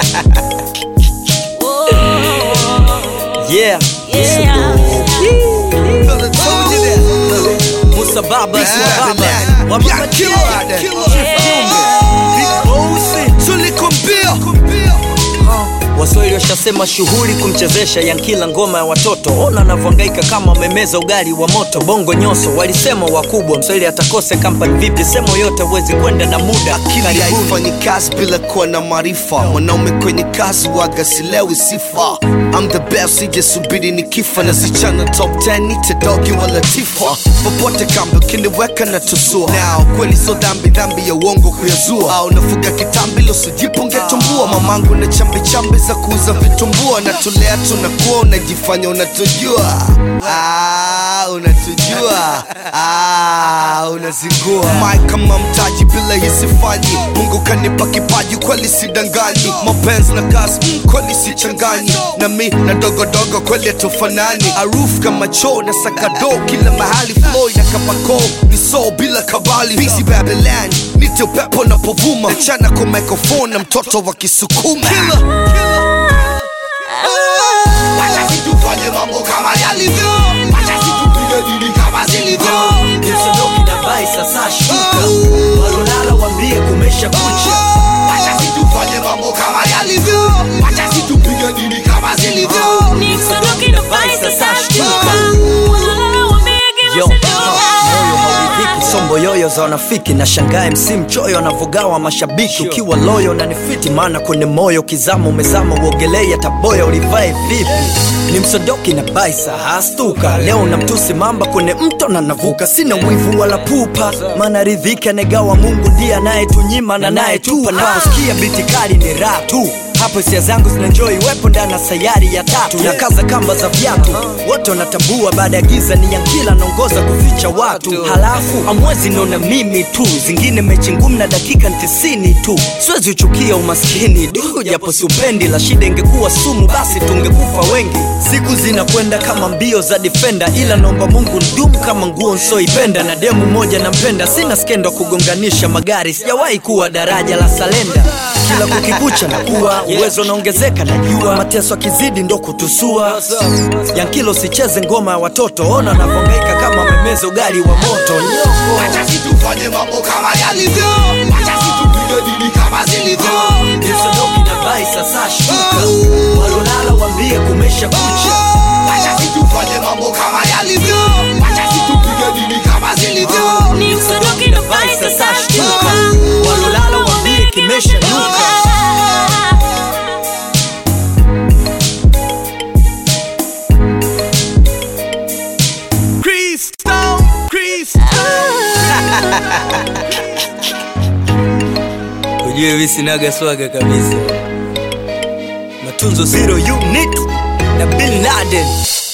Yeah. Musa Baba, Musa Baba. Wamemachia. Waswahili washasema shughuli kumchezesha Yankila ngoma ya watoto. Ona anavyohangaika kama amemeza ugali wa moto. Bongo nyoso walisema wakubwa, Mswahili atakose kampani vipi? Semo yote huwezi kwenda na muda. akili Karibuni. haifanyi kazi bila kuwa na maarifa mwanaume kwenye kazi waga silewi sifa I'm the best sijasubiri ni kifa na sichana top 10 nite dogi wala tifa popote kambi ukiniweka na tusua nao kweli so dhambi dhambi ya uongo kuyazua au nafuga kitambi losijipunge tumbua mamangu na chambi chambi za kuuza vitumbua natulea tunakuwa unajifanya unatujua ah, unatujua ah, unazingua Mike kama mtaji bila hisifanyi mungu kanipa kipaji kweli sidanganyi mapenzi na kazi mm, kweli sichanganyi na mi na dogodogo kweli hatufanani aruf kama choo na sakado kila mahali flow na kabako ni so bila kabali bisi babylon nite upepo na povuma nachana kwa microphone na mtoto wa kisukuma Wacha situfanye mambo kama yalivyo Wacha situpige dili kama zilivyo Msodoki na bai sasa shuka. Walolala waambie kumesha kucha. Wacha situfanye mambo kama yalivyo Wacha situpige dili kama zilivyo Yo, moyo hauridhiki, sombo yoyo za wanafiki na shangae msi mchoyo anavogawa mashabiki ukiwa loyo na nifiti maana kwenye moyo kizama umezama uogelei taboya ulivae vipi ni msodoki na baisa hastuka leo na mtusi mamba kwenye mto na navuka sina mwivu wala pupa maana ridhiki anegawa mungu ndiye anayetunyima na nayetupa naposikia biti kali ni raha tu hapo hisia zangu zinanjoi wepo ndani ya sayari ya tatu na kaza kamba za viatu wote wanatambua baada ya giza ni yankila naongoza kuficha watu halafu amwezi naona mimi tu zingine mechi ngumu na dakika tisini tu siwezi uchukia umaskini du japo siupendi la shida ingekuwa sumu basi tungekufa wengi siku zinakwenda kama mbio za defenda ila naomba mungu ndumu kama nguo nsoipenda na demu moja nampenda sina skendo kugonganisha magari sijawahi kuwa daraja la salenda kila kukikucha na kuwa uwezo unaongezeka najua mateso akizidi ndo kutusua yankilo sicheze ngoma ya watoto ona anavyohangaika kama amemeza ugali wa moto nyoko Wacha situfanye mambo kama yalivyo Wacha situpige dili kama zilivyo Msodoki na bai sasa shuka walolala waambie kumesha kucha Wacha situfanye mambo kama yalivyo Wacha situpige dili kama zilivyo na bai sasa shuka walolala waambie kimesha nuka Crystal, Crystal ujue visinaga swaga kabisa matunzo zero unit na bin laden